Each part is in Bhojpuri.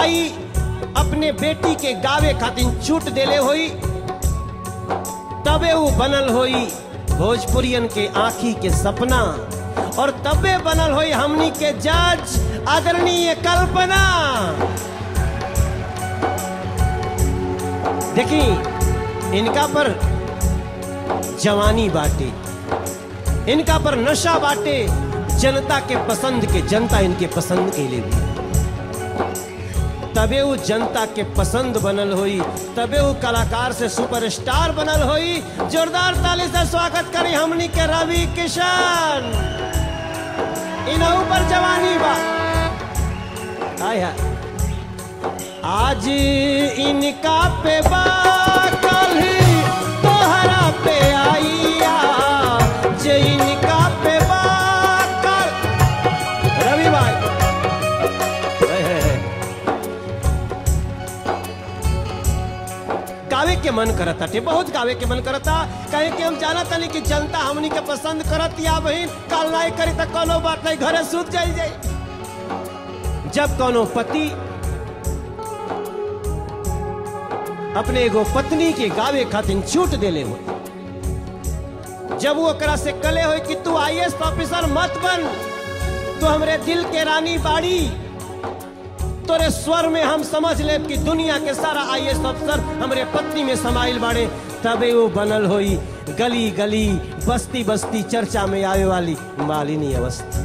माई अपने बेटी के गावे खातिर छूट देले होई तबे वो बनल होई भोजपुरियन के आंखी के सपना और तबे बनल होई हमनी के जज आदरणीय कल्पना देखी इनका पर जवानी बाटे इनका पर नशा बाटे जनता के पसंद के जनता इनके पसंद के लिए भी तबे वो जनता के पसंद बनल होई तबे वो कलाकार से सुपरस्टार बनल होई जोरदार ताली से स्वागत करी हमनी के रवि किशन इनहू पर जवानी बा हाय हाय आज इनका पे बा कल तोहरा पे आईया जे इनका पे बा कल रवि भाई हे, हे, हे। गावे के मन करता थे बहुत गावे के मन करता कहे कि हम जाना तनी कि जनता हमनी के पसंद करत या बहिन काल नहीं करी तो कोनो बात नहीं घरे सूत जाई जाई जब कोनो पति अपने एगो पत्नी के गावे खातिर छूट देले हो जब वो ओकरा से कले हो कि तू आईएएस ऑफिसर मत बन तू हमरे दिल के रानी बाड़ी तोरे स्वर में हम समझ ले कि दुनिया के सारा आईएएस अफसर हमरे पत्नी में समाइल बाड़े तबे वो बनल होई गली गली बस्ती बस्ती चर्चा में आवे वाली मालिनी अवस्था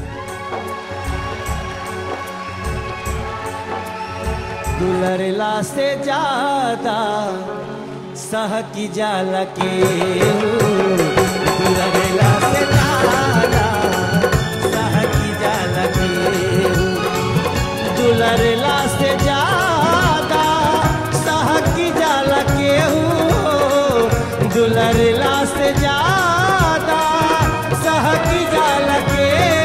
दुलरला से ज्यादा सह की जाल के दुलरला से ज्यादा सह की जाल के दुलरला से ज्यादा सह की जाल के दुलरला से ज्यादा सह की जाल के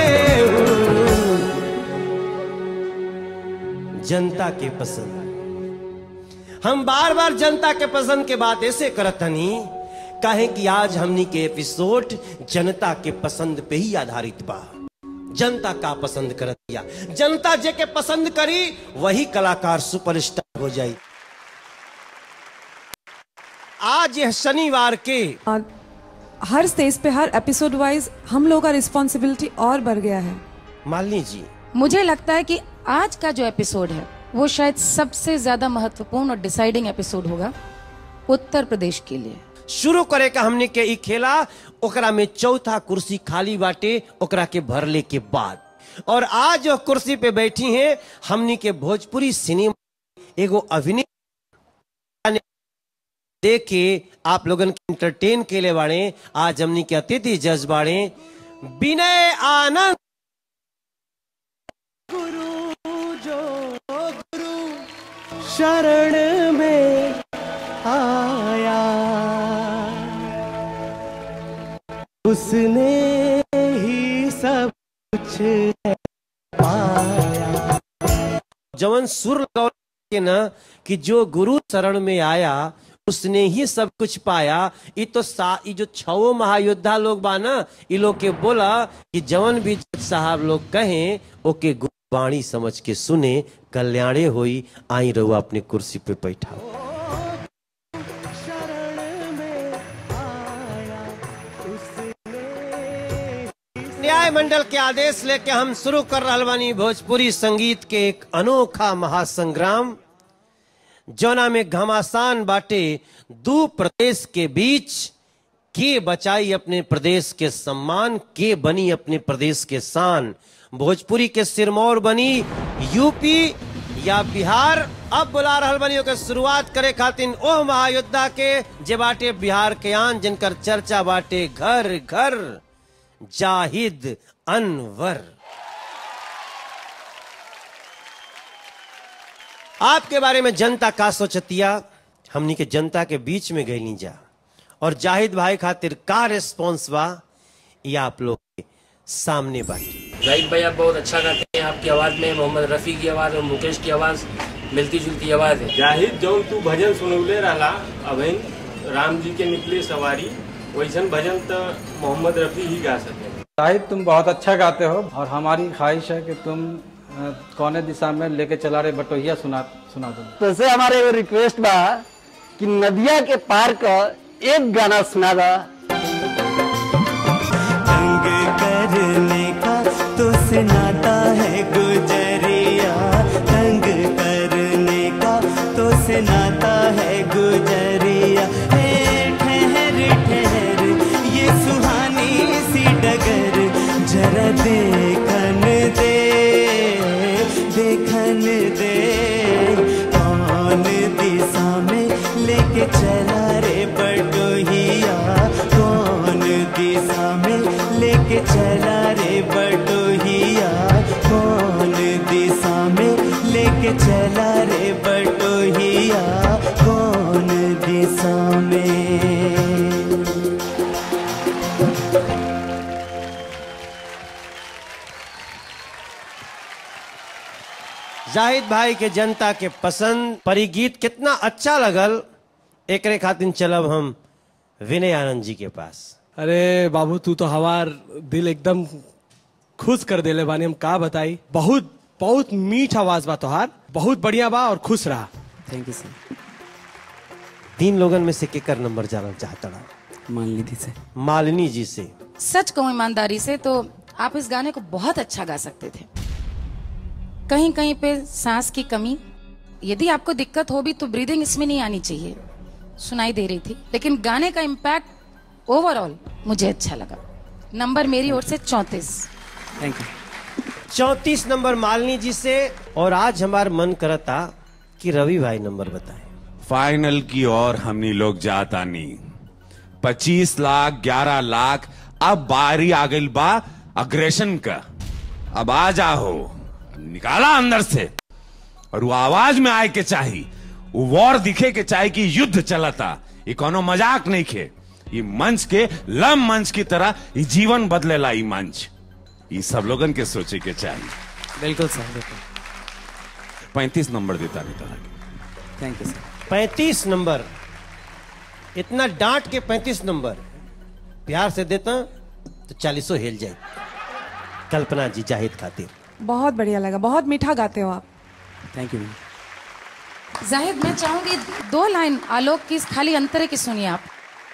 जनता के पसंद हम बार बार जनता के पसंद के बात ऐसे करत हनी काहे कि आज हमनी के एपिसोड जनता के पसंद पे ही आधारित बा जनता का पसंद करत या जनता जे के पसंद करी वही कलाकार सुपरस्टार हो जाई आज यह शनिवार के और हर स्टेज पे हर एपिसोड वाइज हम लोग का रिस्पॉन्सिबिलिटी और बढ़ गया है मालिनी जी मुझे लगता है कि आज का जो एपिसोड है वो शायद सबसे ज्यादा महत्वपूर्ण और डिसाइडिंग एपिसोड होगा उत्तर प्रदेश के लिए शुरू करे का हमने के ई खेला ओकरा में चौथा कुर्सी खाली बाटे ओकरा के भरले के बाद और आज जो कुर्सी पे बैठी हैं हमनी के भोजपुरी सिनेमा एगो अभिनय देख के आप लोगन के एंटरटेन के लिए बाड़े आज हमनी के अतिथि जज बाड़े विनय आनंद गुरु जो गुरु शरण में आया उसने ही सब कुछ पाया जवन सुर लगाओ के ना कि जो गुरु शरण में आया उसने ही सब कुछ पाया ये तो सा ये जो छवो महायोद्धा लोग बा ना ये लोग के बोला कि जवन भी जज साहब लोग कहें ओके गुरुवाणी समझ के सुने कल्याणे होई आई रहो अपने कुर्सी पे बैठा न्याय मंडल के आदेश लेके हम शुरू कर रहा बानी भोजपुरी संगीत के एक अनोखा महासंग्राम जौना में घमासान बाटे दू प्रदेश के बीच के बचाई अपने प्रदेश के सम्मान के बनी अपने प्रदेश के शान भोजपुरी के सिरमौर बनी यूपी या बिहार अब बुला रहल बनी ओके शुरुआत करे खातिर ओह महायोद्धा के जे बाटे बिहार के आन जिनकर चर्चा बाटे घर घर जाहिद अनवर आपके बारे में जनता का सोचतिया हमनी के जनता के बीच में गईली जा और जाहिद भाई खातिर का रिस्पॉन्स बा ये आप लोग के सामने बाटी जाहिद भाई आप बहुत अच्छा गाते हैं आपकी आवाज़ में मोहम्मद रफ़ी की आवाज़ और मुकेश की आवाज़ मिलती जुलती आवाज़ है जाहिद जौन तू भजन सुनौले रहला अभिन राम जी के निकले सवारी वैसन भजन तो मोहम्मद रफी ही गा सके शाहिद तुम बहुत अच्छा गाते हो और हमारी ख्वाहिश है कि तुम अ, कौने दिशा में लेके चला रहे बटोहिया सुना सुना दो तो से हमारे एगो रिक्वेस्ट बा कि नदिया के पार का एक गाना सुना दा तंग करने का तो से नाता है गुजरिया तंग करने का तो से नाता है गुजरिया हे ठहर ठहर ये सुहानी सी डगर जरा देखन दे देखन दे कौन दिशा में लेके चला रे बटोहिया कौन दिशा में लेके चला रे बटोहिया कौन दिशा में लेके चला रे बटोहिया कौन दिशा में जाहिद भाई के जनता के पसंद परी गीत कितना अच्छा लगल एकरे खातिर चलब हम विनय आनंद जी के पास अरे बाबू तू तो हमार दिल एकदम खुश कर देले बानी हम का बताई बहुत बहुत मीठ आवाज बा तोहार बहुत बढ़िया बा और खुश रहा थैंक यू सर तीन लोगन में से केकर नंबर जानना चाहता रहा मान लीजिए सर मालिनी जी से सच कहूं ईमानदारी से तो आप इस गाने को बहुत अच्छा गा सकते थे कहीं कहीं पे सांस की कमी यदि आपको दिक्कत हो भी तो ब्रीदिंग इसमें नहीं आनी चाहिए सुनाई दे रही थी लेकिन गाने का इम्पैक्ट ओवरऑल मुझे अच्छा लगा नंबर मेरी ओर से चौंतीस थैंक यू चौतीस नंबर मालिनी जी से और आज हमार मन करता कि रवि भाई नंबर बताएं फाइनल की ओर हमनी लोग जाता नहीं पच्चीस लाख ग्यारह लाख अब बारी आ गई बा अग्रेशन का अब आ जाओ निकाला अंदर से और वो आवाज में आए के चाही वो वॉर दिखे के चाहे कि युद्ध चलता ये कोनो मजाक नहीं खे ये मंच के लम मंच की तरह ये जीवन बदलेला ये मंच ये सब लोगन के सोचे के चाहिए बिल्कुल सर बिल्कुल पैंतीस नंबर देता नहीं तरह थैंक यू सर पैंतीस नंबर इतना डांट के पैंतीस नंबर प्यार से देता तो चालीसों हिल जाए कल्पना जी जाहिद खातिर बहुत बढ़िया लगा बहुत मीठा गाते हो आप थैंक यू मैम जाहिद मैं चाहूंगी दो लाइन आलोक की खाली अंतरे की सुनिए आप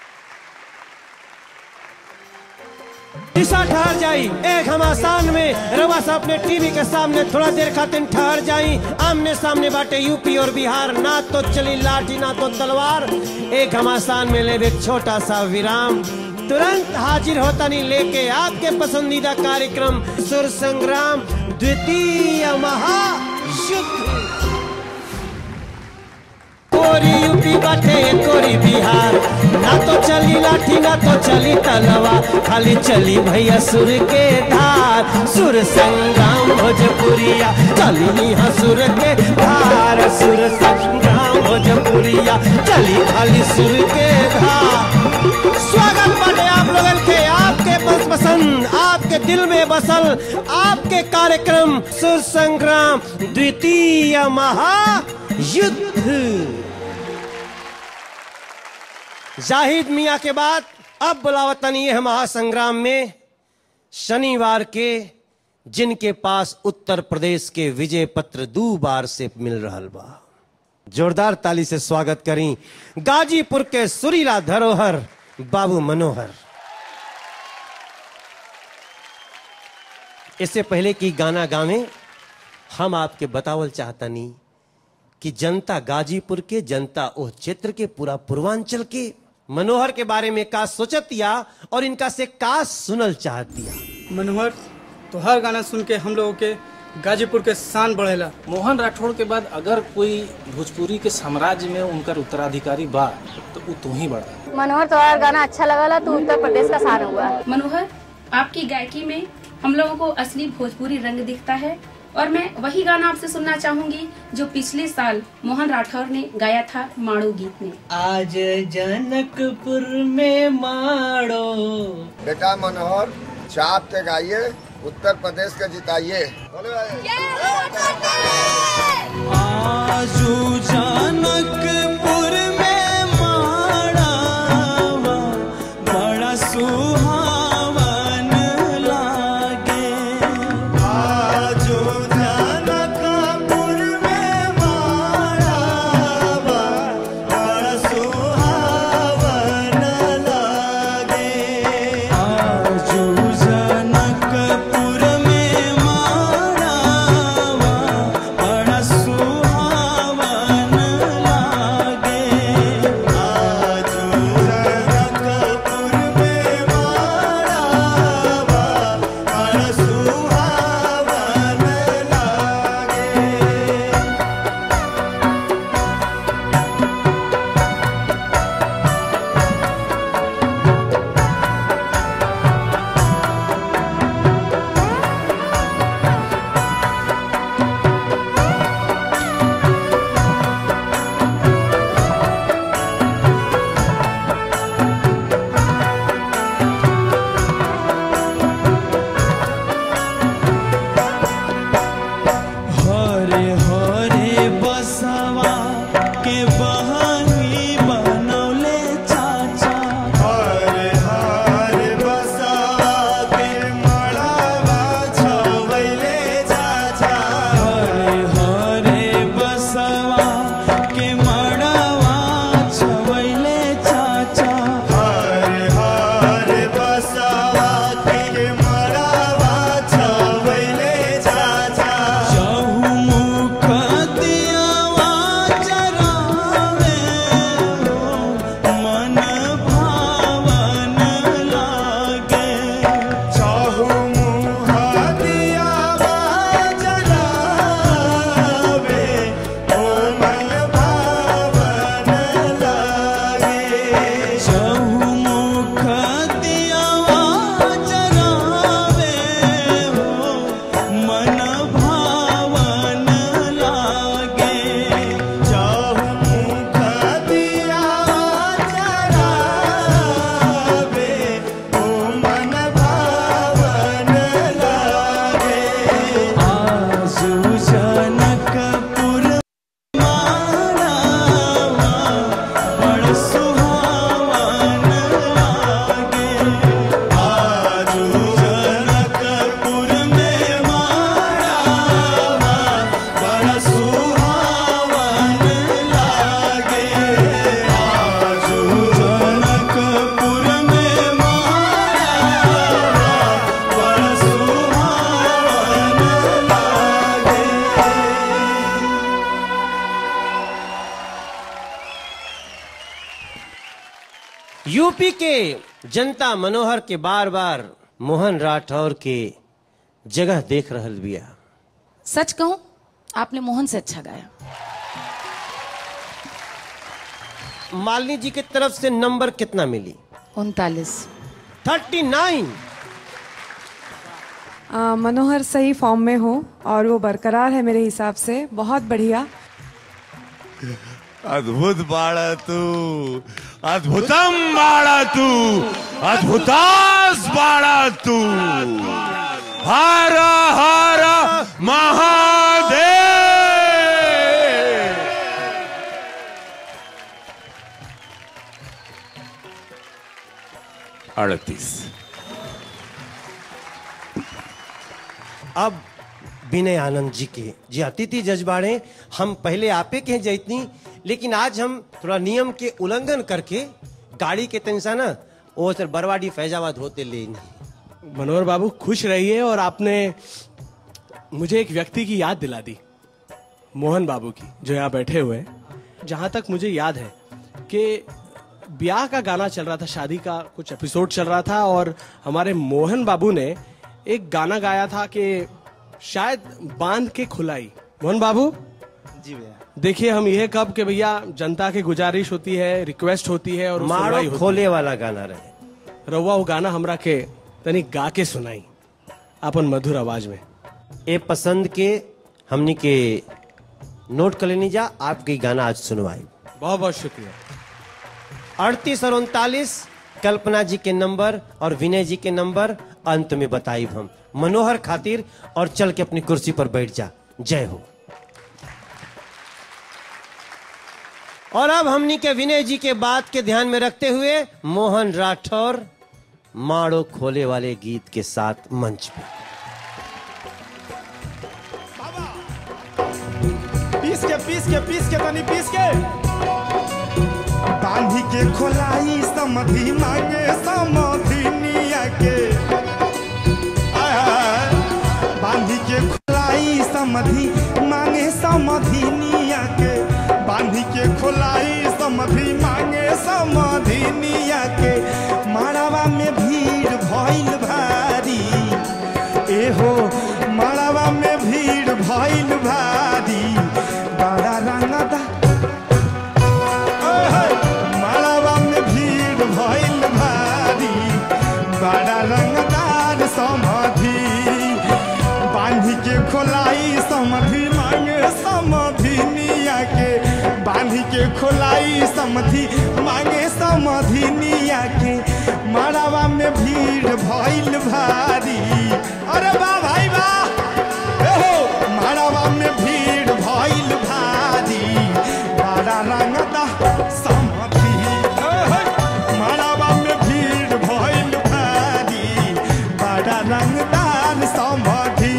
दिशा ठहर जाई एक हम आसान में रवा सा अपने टीवी के सामने थोड़ा देर खातिर ठहर जाई आमने सामने बाटे यूपी और बिहार ना तो चली लाठी ना तो तलवार एक हम आसान में ले एक छोटा सा विराम तुरंत हाजिर होता नहीं लेके आपके पसंदीदा कार्यक्रम सुर संग्राम द्वितीय महायुद्ध कोरी यूपी बाटे कोरी बिहार ना तो चली लाठी ना तो चली तलवा खाली चली भैया सुर के धार सुर संग्राम भोजपुरिया चली यहाँ सुर के धार सुर संग्राम भोजपुरिया चली खाली सुर के धार स्वागत बाटे आप लोगन के आपके बस पसंद आपके दिल में बसल आपके कार्यक्रम सुर संग्राम द्वितीय महायुद्ध जाहिद मियाँ के बाद अब बुलावतनी है महासंग्राम में शनिवार के जिनके पास उत्तर प्रदेश के विजय पत्र दो बार से मिल रहा बा जोरदार ताली से स्वागत करी गाजीपुर के सुरीला धरोहर बाबू मनोहर इससे पहले कि गाना गावे हम आपके बतावल चाहतनी कि जनता गाजीपुर के जनता ओ क्षेत्र के पूरा पूर्वांचल के मनोहर के बारे में का सोचतिया और इनका से का सुनल चाहतिया मनोहर तो हर गाना सुन के हम लोगों के गाजीपुर के शान बढ़ेला मोहन राठौड़ के बाद अगर कोई भोजपुरी के साम्राज्य में उनका उत्तराधिकारी बा तो वो तू ही बड़ा मनोहर तुम्हारा गाना अच्छा लगा तो उत्तर प्रदेश का शान हुआ मनोहर आपकी गायकी में हम लोगों को असली भोजपुरी रंग दिखता है और मैं वही गाना आपसे सुनना चाहूंगी जो पिछले साल मोहन राठौर ने गाया था माड़ो गीत में आज जनकपुर में माड़ो बेटा मनोहर चाप के गाइए उत्तर प्रदेश के जिताइए आजू जनकपुर में माड़ावा बड़ा सुहावन लागे आजू के बहानी बनौले चाचा हरे हरे बसवा के मड़ावा छवैले चाचा हरे हरे बसवा के मड़ावा छवैले चाचा हरे हरे बसवा के मड़ावा छवैले चाचा चहुमुख दियावा जरावे मन भावन लागे चहुमुख दियावा जरावे ओ मन भावन लागे चहुमुख दियावा जरावे हो मन भावन लागे चहुमुख दियावा जरावे ओ मन भावन लागे आजू जनकपुर मारावा बड़ सुहावन लागे आजू जनकपुर में मारावा बड़ सुहावन लागे आजू जनकपुर में मारावा बड़ सुहावन लागे यूपी के जनता मनोहर के बार बार मोहन राठौर के जगह देख रहल बिया सच कहूं आपने मोहन से अच्छा गाया मालिनी जी की तरफ से नंबर कितना मिली उनतालीस थर्टी नाइन आ, मनोहर सही फॉर्म में हो और वो बरकरार है मेरे हिसाब से बहुत बढ़िया अद्भुत बाळा तू अद्भुतम बाळा तू अद्भुतास बाळा तू हर हर महादेव अड़तीस अब विनय आनंद जी के जी अतिथि जजबाड़े हम पहले आपे के जैतनी लेकिन आज हम थोड़ा नियम के उल्लंघन करके गाड़ी के तंसा ना वो सर बरवाडी फैजाबाद होते ले मनोहर बाबू खुश रहिए और आपने मुझे एक व्यक्ति की याद दिला दी मोहन बाबू की जो यहाँ बैठे हुए हैं जहाँ तक मुझे याद है कि ब्याह का गाना चल रहा था शादी का कुछ एपिसोड चल रहा था और हमारे मोहन बाबू ने एक गाना गाया था कि शायद बांध के खुलाई मोहन बाबू जी भैया देखिए हम यह कब कि भैया जनता की गुजारिश होती है रिक्वेस्ट होती है और सुनवाई मारो होती खोले है। वाला गाना रहे रउआ वो गाना हमरा के तनी गा के सुनाई अपन मधुर आवाज में ए पसंद के हमनी के नोट कर लेनी जा आपके गाना आज सुनवाई बहुत बहुत शुक्रिया अड़तीस और उनतालीस कल्पना जी के नंबर और विनय जी के नंबर अंत में बताई हम मनोहर खातिर और चल के अपनी कुर्सी पर बैठ जा जय हो और अब हमनी के विनय जी के बात के ध्यान में रखते हुए मोहन राठौर माड़ो खोले वाले गीत के साथ मंच पे पीस के पीस के पीस के तनी पीस के बांधी के खोलाई समधि मांगे समधि निया के आय हाय। बांधी के खोलाई समधि मांगे समधि निया के बांधी के खोलाई समधि मांगे समधि निया के मारावा में भीड़ भइल भारी एहो मारावा में भीड़ भइल भारी बड़ा रंगदा मालावा में भीड़ भइल भारी बड़ा रंगदार समाधि बांधी के खोलाई समाधि मांगे समाधि निया के बांधी के खोलाई समाधि मांगे समाधि निया के मालावा में भीड़ भइल भारी अरे वाह भाई वाह एहो मालावा में भीड़ भइल भारी बड़ा रंगदा समधी मड़वा में भीड़ भइल भारी बड़ा रंगदार समधी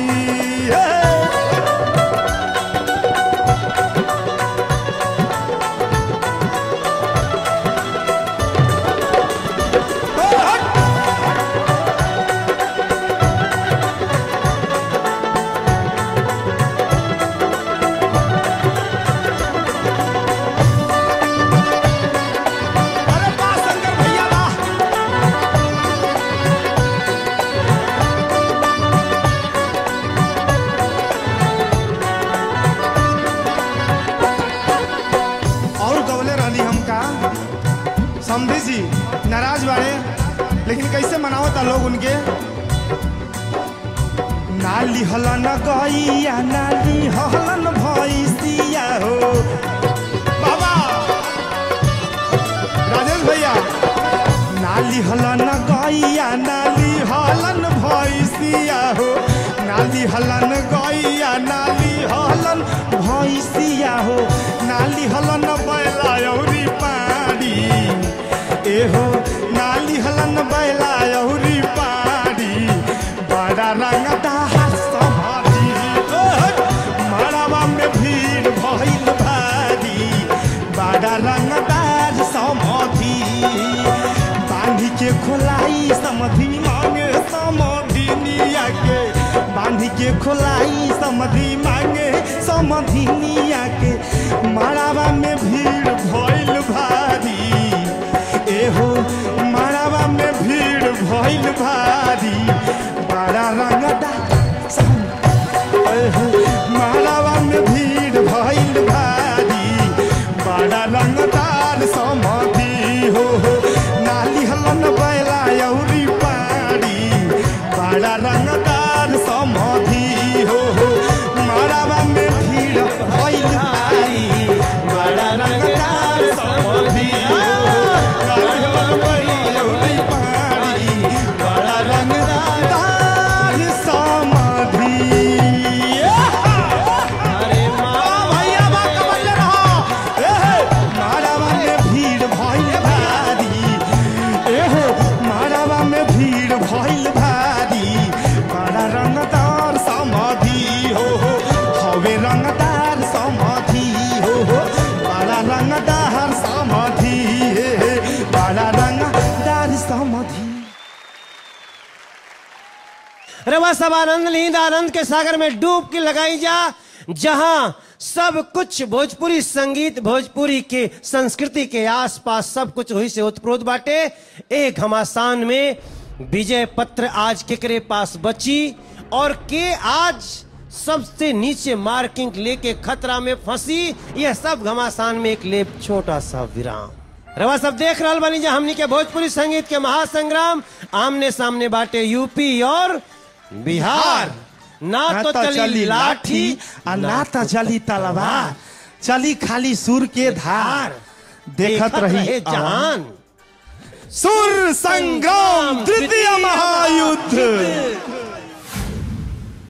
और गवले रहली हमका समझी जी नाराज बाड़े लेकिन कैसे मनावता लोग उनके नाली हलन गैया नाली हलन भैसिया हो बाबा राजेश भैया नाली हलन गैया नाली हलन भैसिया हो नाली हलन गैया नाली हलन भैसिया हो नाली हलन बैला औरी पारी एहो नाली हलन बैला औरी पारी बड़ा रंगदा समाधि मड़वा में भीड़ भइल भारी बड़ा रंगदार समाधि बांधी के खोलाई समधि मांगे समधि निया के बांधी के खोलाई समधि मांगे समधि निया के मड़वा में भीड़ भइल भारी एहो मड़वा में भीड़ भइल भारी बड़ा रंगदा मड़वा में भीड़ भइल भारी बड़ा रंगदार समाधि हो नाली हलन बैला औरी पारी बड़ा रंगदार समाधि हो मड़वा में भीड़ भइल भारी बड़ा रंगदार समाधि हो नाली हलन बैला औरी पारी बड़ा रंगदार समाधि अरे माँ भैया बा कबल रहो एहे मारावा में भीड़ भइल भारी एहो मारावा में भीड़ भइल भारी बड़ा रंगदार समाधि हो हो हवे रंगदार समाधि हो हो बड़ा रंगदार समाधि हे हे बड़ा रंगदार समाधि रवा सब आनंद लीन आनंद के सागर में डूब के लगाई जा जहां सब कुछ भोजपुरी संगीत भोजपुरी के संस्कृति के आसपास सब कुछ वही से उत्प्रोत बाटे एक घमासान में विजय पत्र आज केकरे पास बची और के आज सबसे नीचे मार्किंग लेके खतरा में फंसी यह सब घमासान में एक लेप छोटा सा विराम रवा सब देख रहा बनी जा हमनी के भोजपुरी संगीत के महासंग्राम आमने सामने बाटे यूपी और बिहार ना तो चली लाठी आ ना तो चली तलवार चली खाली सुर के धार देखत रही जहान सुर संग्राम तृतीय महायुद्ध